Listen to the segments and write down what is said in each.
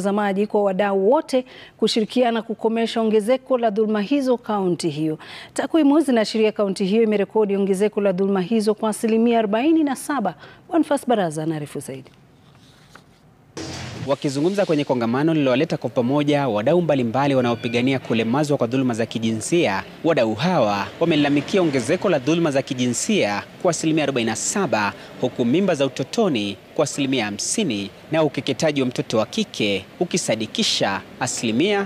Watazamaji kwa wadau wote kushirikiana kukomesha ongezeko la dhuluma hizo kaunti hiyo. Takwimu zinaashiria kaunti hiyo imerekodi ongezeko la dhuluma hizo kwa asilimia 47. Bonfas Baraza anaarifu zaidi. Wakizungumza kwenye kongamano lililowaleta kwa pamoja wadau mbalimbali wanaopigania kulemazwa kwa dhuluma za kijinsia, wadau hawa wamelalamikia ongezeko la dhuluma za kijinsia kwa asilimia 47, huku mimba za utotoni kwa asilimia 50 na ukeketaji wa mtoto wa kike ukisadikisha asilimia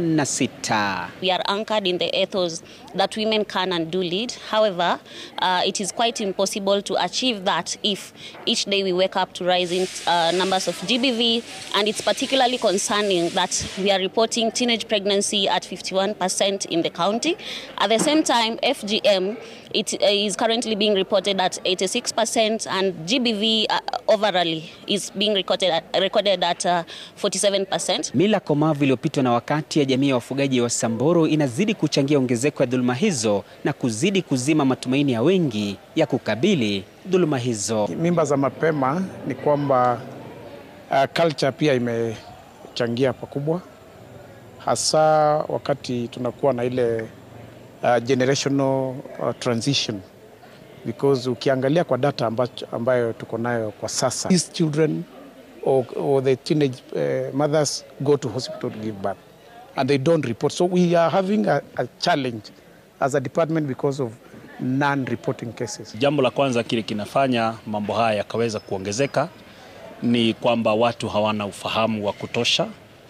86. We are anchored in the ethos that women can and do lead. However, uh, it is quite impossible to achieve that if each day we wake up to rising uh, numbers of GBV and it's particularly concerning that we are reporting teenage pregnancy at 51% in the county. At the same time, FGM it is currently being reported at 86% and GBV uh, overally is being recorded at, recorded at uh, 47%. Mila komavu iliyopitwa na wakati ya jamii ya wafugaji wa Samburu inazidi kuchangia ongezeko ya dhuluma hizo na kuzidi kuzima matumaini ya wengi ya kukabili dhuluma hizo. Mimba za mapema ni kwamba uh, culture pia imechangia pakubwa, hasa wakati tunakuwa na ile uh, generational uh, transition because ukiangalia kwa data ambacho, ambayo tuko nayo kwa sasa these children or, or the teenage uh, mothers go to hospital to give birth and they don't report so we are having a, a challenge as a department because of non-reporting cases. Jambo la kwanza kile kinafanya mambo haya yakaweza kuongezeka ni kwamba watu hawana ufahamu wa kutosha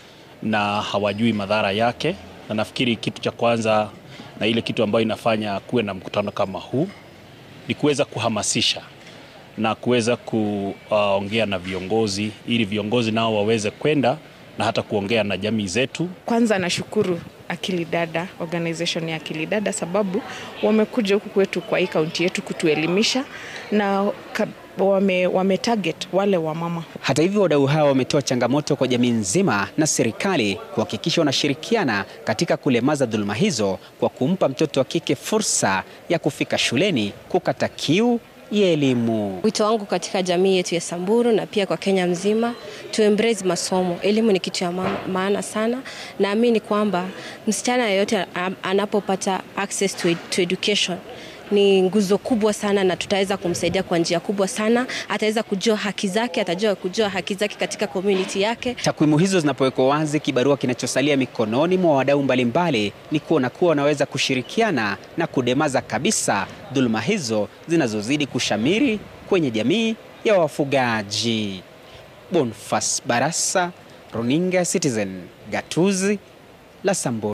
na hawajui madhara yake, na nafikiri kitu cha kwanza na ile kitu ambayo inafanya kuwe na mkutano kama huu ni kuweza kuhamasisha na kuweza kuongea uh, na viongozi ili viongozi nao waweze kwenda na hata kuongea na jamii zetu. Kwanza nashukuru Akili Dada, organization ya Akili Dada sababu wamekuja huku kwetu kwa hii kaunti yetu kutuelimisha na wame, wame target wale wa mama. Hata hivyo, wadau hawa wametoa changamoto kwa jamii nzima na serikali kuhakikisha wanashirikiana katika kulemaza dhuluma hizo kwa kumpa mtoto wa kike fursa ya kufika shuleni kukata kiu ya elimu. Wito wangu katika jamii yetu ya Samburu na pia kwa Kenya mzima tu embrace masomo. Elimu ni kitu ya maana sana. Naamini kwamba msichana yeyote anapopata access to, to education ni nguzo kubwa sana na tutaweza kumsaidia kwa njia kubwa sana. Ataweza kujua haki zake, atajua kujua haki zake katika community yake. Takwimu hizo zinapowekwa wazi, kibarua kinachosalia mikononi mwa wadau mbalimbali ni kuona kuwa wanaweza kushirikiana na kudemaza kabisa dhuluma hizo zinazozidi kushamiri kwenye jamii ya wafugaji. Bonfas Barasa, Runinga Citizen, Gatuzi la Samburu.